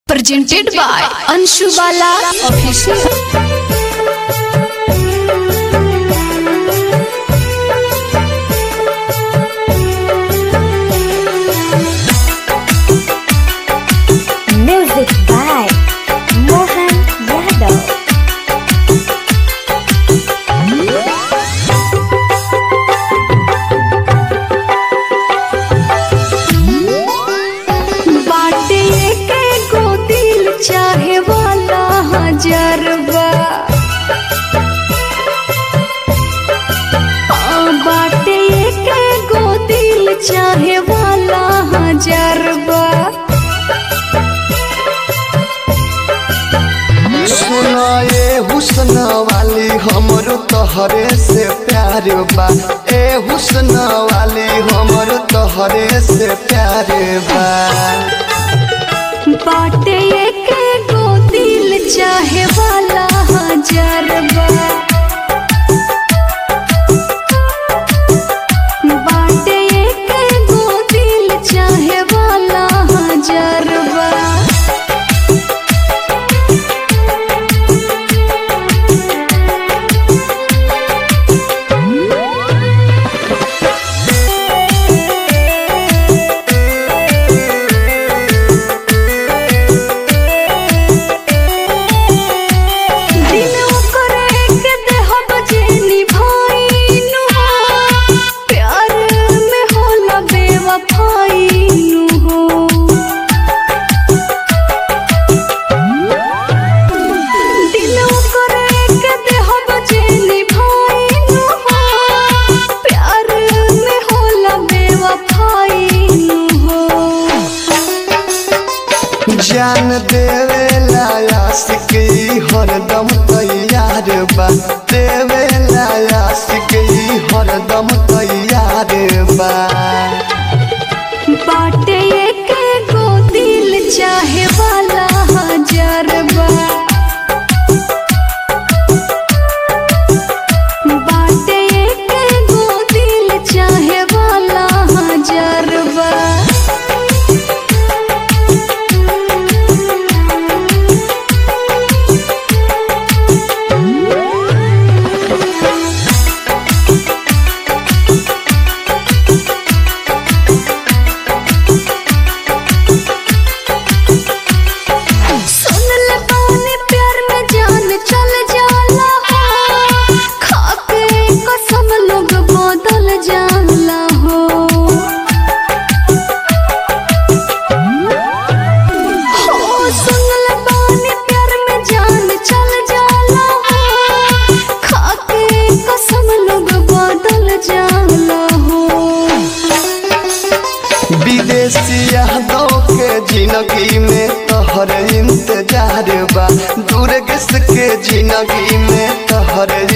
presented by Anshu Bala Official. Music by Mohan Yadav. बाटे के गो दिल चाहे वाला हजरबा आ, बाटे के गो दिल चाहे वाला हजरबा सुनाए हुस्न वाली हमरो तोहरे से प्यार बा ए हुस्न वाली हमरो तोहरे से प्यार बा बाटे के गो दिल चाहे वाला हजरबा बाटे के गो दिल चाहे वाला हजरबा दिन ओकरे के देहब जे निभाइनु हो प्यार में होला बेवफाइनु हो दिन ओकरे के देहब जे निभाइनु हो प्यार में होला बेवफाइनु हो जान देवे लायासिक हरदम तैयार बा देवे लायासिक हरदम तैयार बा बाटे के गो दिल चाहे वाला हजरबा बाटे के गो दिल चाहे वाला हजरबा सुन ले बानी प्यार में जान चल जाला हो खाके कसम लोग बदल जाला हो हो सुन ले बानी प्यार में जान चल जाला हो खाके कसम लोग बदल जाला हो विदेशी यादों के जिंदगी में तोहर इंतजार बा दूर के जिंदगी में तोहर